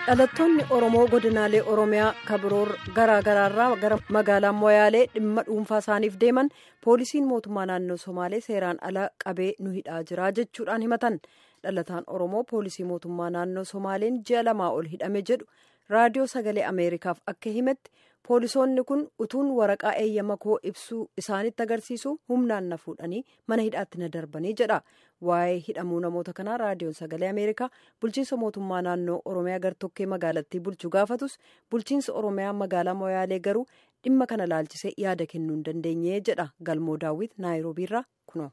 dhalattoonni oromoo godinaalee oromiyaa kabiroor garaa garaarraa gara magaalaa moyaalee dhimma dhuunfaa isaaniif deeman poolisiin mootummaa naannoo somaalee seeraan ala qabee nu hidhaa jira jechuudhaan himatan dhalataan oromoo poolisii mootummaa naannoo somaaleen ji'a lamaa ol hidhame jedhu raadiyoo sagalee ameerikaaf akka himetti poolisoonni kun utuun waraqaa eeyyama koo ibsuu isaanitti agarsiisu humnaan na fuudhanii mana hidhaatti na darbanii jedha waa'ee hidhamuu namoota kanaa raadiyoon sagalee ameerikaa bulchiinsa mootummaa naannoo oromiyaa gartokkee magaalattii bulchu gaafatus bulchiinsa oromiyaa magaalaa moyaalee garuu dhimma kana laalchisee yaada kennuu hin dandeenye jedha galmoo daawwit naayiroobiirraa kunoo.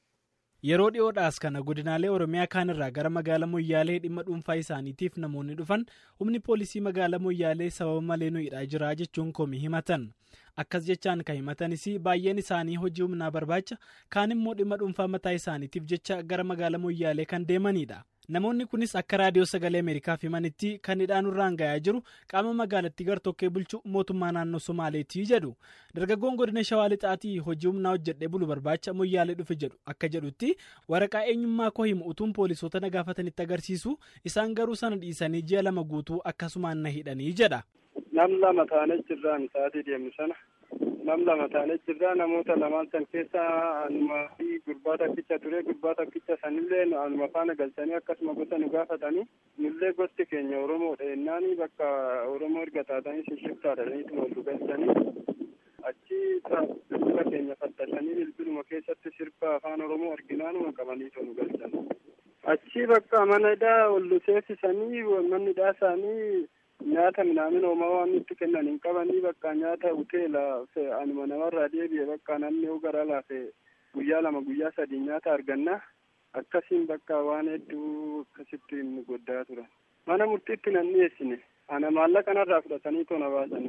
yeroo dhiyoodhaas kana godinaalee oromiyaa kaanirraa gara magaalaa moyyaalee dhimma dhuunfaa isaaniitiif namoonni dhufan humni poolisii magaalaa moyyaalee sababa malee nu hidhaa jira jechuun komii himatan akkas jechaan kan himatanis baay'een isaanii hojii humnaa barbaacha kaan immoo dhimma dhuunfaa mataa isaaniitiif jecha gara magaalaa moyyaalee kan deemanidha. namoonni kunis akka raadiyoo sagalee ameerikaaf himanitti kan hidhaan irraan gayaa jiru qaama magaalattii gartokkee bulchu mootummaa naannoo somaaleetii jedhu dargaggoon godina shawaa lixaatii hojii humnaa hojjedhee bulu barbaacha moyyaalee dhufe jedhu akka jedhutti waraqaa eenyummaa koo himu utuun poolisoota na gaafatanitti agarsiisu isaan garuu sana dhiisanii ji'a lama guutuu akkasumaan na hidhanii jedha. nam lama taanee jirraan sa'aatii deemnu sana nam lama taanee jirraa namoota lamaan san keessa anuma fi gurbaa takkicha ture gurbaa takkicha sanillee anuma faana galchanii akkasuma gosa nu gaafatanii nullee gosti keenya oromoodha jennaani bakka oromoo erga taatanii shishiftaadhaniitu wal galchanii achi bilbila keenya fattashanii bilbiluma keessatti sirba afaan oromoo arginaanuma qabaniitu nu galchan achi bakka mana hidhaa ol seensisanii manni hidhaa isaanii nyaata minaamin oomaa waan nutti kennan hin qabanii bakka nyaata hoteela anuma namarraa deebi'e bakka namni yoo gara laafe guyyaa lama guyyaa sadii nyaata arganna akkasiin bakka waan hedduu akkasitti nu goddaa turan mana murtiitti nan dhiyeessine ana maallaqa narraa fudhatanii tona baasanii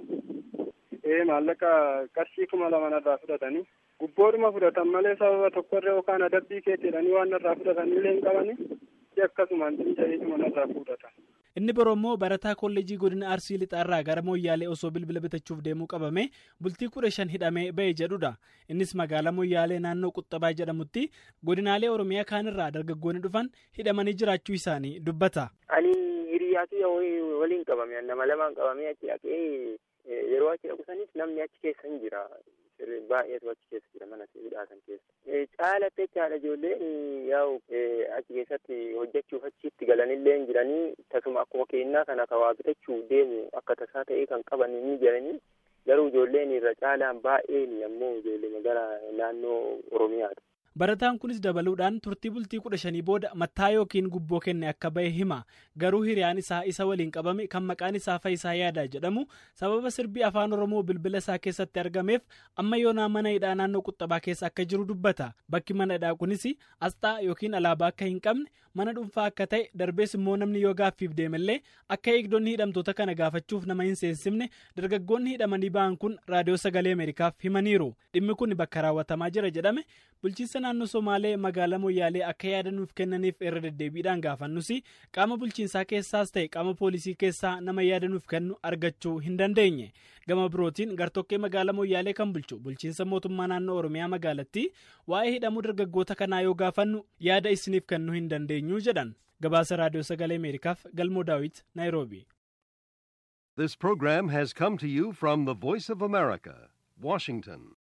ee maallaqa qarshii kuma lama narraa fudhatanii gubboodhuma fudhatan malee sababa tokkorra yookaan adabbii keetiidhanii waan narraa fudhatanillee hin qabanii akkasumaan dinja'eetuma narraa fudhatan. inni biroo immoo barataa kolleejii godina arsii lixaarraa gara moyyaalee osoo bilbila bitachuuf deemuu qabame bultii kudha shan hidhamee ba'e jedhudha innis magaalaa moyyaalee naannoo quxxabaa jedhamutti godinaalee oromiyaa kaanirraa dargaggoonni dhufan hidhamanii jiraachuu isaanii dubbata. ani hiriyaatu waliin qabame nama lamaan qabamee achi dhaqee yeroo achi dhaqusanis namni achi keessa hin jira baay'eetu achi keessa jira mana hidhaatan keessa caalatte jechaadha ijoolleen yaa'u achi keessatti hojjechuuf achitti galanillee hin jiranii tasuma akkuma kennaa kana ka waa bitachuu deemu akka tasaa ta'ee kan qaban ni jiranii garuu ijoolleen irra caalaan baay'een ammoo ijoollee magaalaa naannoo oromiyaati. barataan kunis dabaluudhaan turtii bultii kudha shanii booda mattaa yookiin gubboo kenne akka bahe hima garuu hiriyaan isaa isa waliin qabame kan maqaan isaa Fayisaa Yaadaa jedhamu sababa sirbii afaan oromoo bilbila isaa keessatti argameef amma yoonaa mana hidhaa naannoo quxxabaa keessa akka jiru dubbata bakki mana hidhaa kunis asxaa yookiin alaabaa akka hin qabne mana dhuunfaa akka ta'e darbees immoo namni yoo gaaffiif deemallee akka eegdonni hidhamtoota kana gaafachuuf nama hin seensifne dargaggoonni hidhamanii ba'an kun raadiyoo sagalee ameerikaaf himaniiru dhimmi kun bakka raawwatamaa jira jedhame bulchiinsa naannoo somaalee magaalaa moyyaalee akka yaada nuuf kennaniif irra deddeebiidhaan gaafannus qaama bulchiinsaa keessaas ta'e qaama poolisii keessaa nama yaada nuuf kennu argachuu hin dandeenye gama birootiin gartokkee magaalaa moyyaalee kan bulchu bulchiinsa mootummaa naannoo oromiyaa magaalattii waa'ee hidhamuu dargaggoota kanaa yoo gaafannu yaada isiniif kennuu hin dandeenyu jedhan gabaasa raadiyoo sagalee ameerikaaf galmoo daawit naayiroobi. This program has come to you from the Voice of America, Washington.